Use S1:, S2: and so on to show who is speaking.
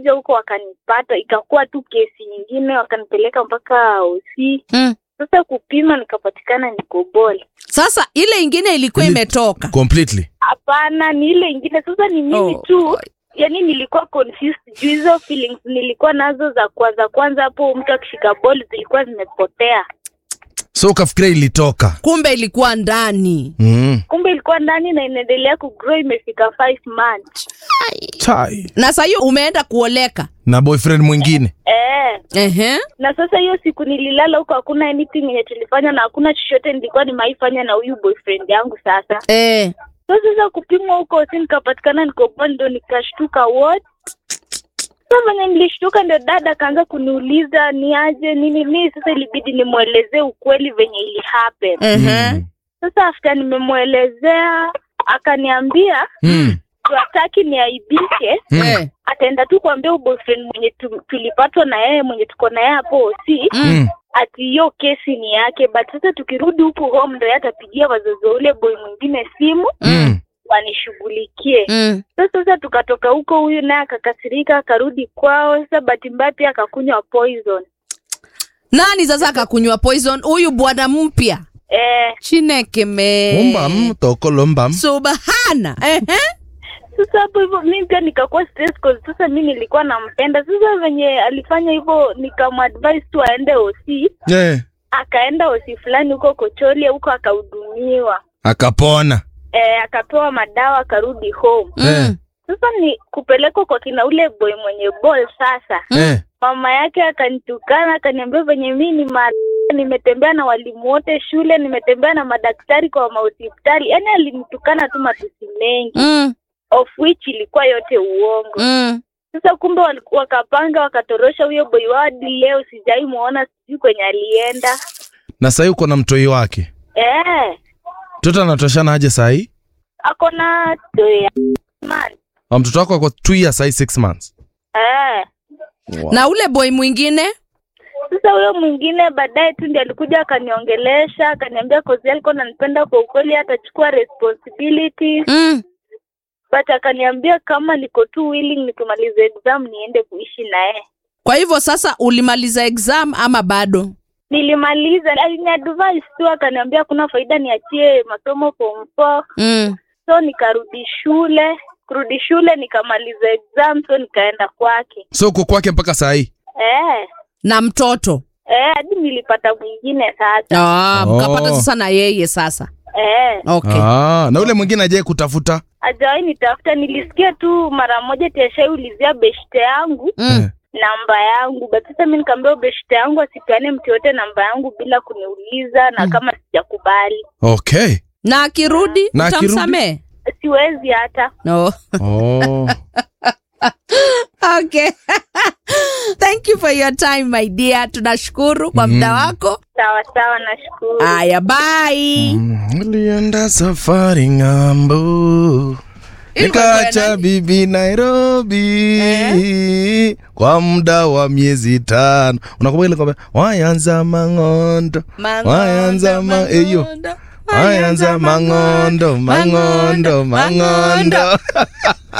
S1: wakakuja huko wakanipata, ikakuwa tu kesi nyingine, wakanipeleka mpaka OC.
S2: Mm.
S1: Sasa kupima nikapatikana niko bol.
S2: Sasa ile ingine ilikuwa
S3: Ili-
S2: imetoka.
S3: completely
S1: Hapana, ni ile ingine. Sasa ni mimi
S2: Oh,
S1: tu
S2: boy.
S1: yani nilikuwa confused juu hizo feelings nilikuwa nazo za kwanza kwanza hapo mtu akishika ball zilikuwa zimepotea
S3: so ukafikiria ilitoka
S2: Kumbe ilikuwa ndani.
S3: mm.
S1: kumbe ilikuwa ndani na inaendelea kugrow imefika five months
S3: Chai.
S2: Na saa hiyo umeenda kuoleka.
S3: na boyfriend mwingine
S1: eh
S2: Ehe.
S1: na sasa hiyo siku nililala huko hakuna anything yenye tulifanya na hakuna chochote nilikuwa nimaifanya na huyu boyfriend yangu sasa
S2: Eh.
S1: so sasa kupimwa huko si nikapatikana niko ball ndo nikashtuka what sa venye nilishtuka ndio dada akaanza kuniuliza ni aje nini nini sasa ilibidi nimwelezee ukweli venye ili happen
S2: Ehe.
S1: Sasa after nimemwelezea akaniambia
S3: mm.
S1: hataki niaibike,
S3: Mm.
S2: Eh.
S1: ataenda tu kuambia huyu boyfriend mwenye tu, tulipatwa na yeye mwenye tuko na yeye hapo OC
S3: Mm.
S1: ati hiyo kesi ni yake, but sasa tukirudi huku home ndo yeye atapigia wazazi wa ule boy mwingine simu
S3: Mm.
S1: wanishughulikie.
S2: Mm.
S1: Sasa sasa tukatoka huko, huyu naye akakasirika akarudi kwao. Sasa bahati mbaya pia akakunywa poison
S2: Nani sasa akakunywa poison? Huyu bwana mpya.
S1: eh.
S2: Chineke me.
S3: umbam tokolombam
S2: Subhana. Ehe.
S1: Sasa hapo hivyo mimi pia nikakuwa stress cause sasa mimi nilikuwa nampenda. Sasa venye alifanya hivyo nikamadvise tu aende OC,
S3: yeah.
S1: akaenda OC fulani huko Kocholia huko akahudumiwa.
S3: akapona
S1: E, akapewa madawa akarudi home.
S3: Eh.
S2: Mm.
S1: Sasa ni kupelekwa kwa kina ule boy mwenye ball sasa.
S3: eh.
S1: Mama yake akanitukana akaniambia venye mimi ni ma nimetembea na walimu wote shule, nimetembea na madaktari kwa mahospitali. Yaani alinitukana tu matusi mengi
S2: Mm.
S1: of which ilikuwa yote uongo.
S2: Mm.
S1: Sasa kumbe wali- wakapanga wakatorosha huyo boy wao hadi leo sijai muona, sijui kwenye alienda.
S3: na sahii uko na mtoi wake
S1: Eh,
S3: mtoto anatoshana aje sahii
S1: ako na two years man.
S3: Wa mtoto wako ako two years sahii six months
S1: Eh.
S2: Na ule boy mwingine?
S1: Sasa huyo mwingine baadaye tu ndiye alikuja akaniongelesha, akaniambia kozi alikuwa ananipenda kwa ukweli, atachukua responsibility
S2: Mm.
S1: but akaniambia kama niko tu willing nikimaliza exam niende kuishi naye.
S2: Kwa hivyo sasa ulimaliza exam ama bado?
S1: Nilimaliza, aliniadvise tu akaniambia kuna faida niachie masomo form four.
S2: Mm.
S1: so nikarudi shule kurudi shule nikamaliza exam so nikaenda kwake
S3: so uko kwake mpaka sahii
S1: eh
S2: Na mtoto?
S1: eh hadi nilipata mwingine sasa
S2: Ah,
S3: Oh.
S2: mkapata sasa na yeye sasa.
S1: eh
S2: Okay.
S3: ah, na ule mwingine ajae kutafuta
S1: hajawahi nitafuta nilisikia tu mara moja tiashaiulizia beshte yangu
S2: Mm.
S1: namba yangu but sasa mi nikaambia beshte yangu asipeane mtu yote namba yangu bila kuniuliza na kama sijakubali
S3: okay
S2: Na akirudi
S3: Na akirudi?
S2: utamsamehe?
S1: siwezi hata
S2: No.
S3: oh.
S2: Okay. Thank you for your time my dear. Tunashukuru kwa muda wako.
S1: sawa sawa nashukuru
S2: Aya, bye.
S3: Nilienda safari ng'ambo
S2: Ilikuwa ya
S3: nikaacha
S2: nani?
S3: bibi Nairobi kwa muda wa miezi tano. Unakumbuka ile kwamba wayanza mang'ondo wayanza ma eyo wayanza mang'ondo mang'ondo mang'ondo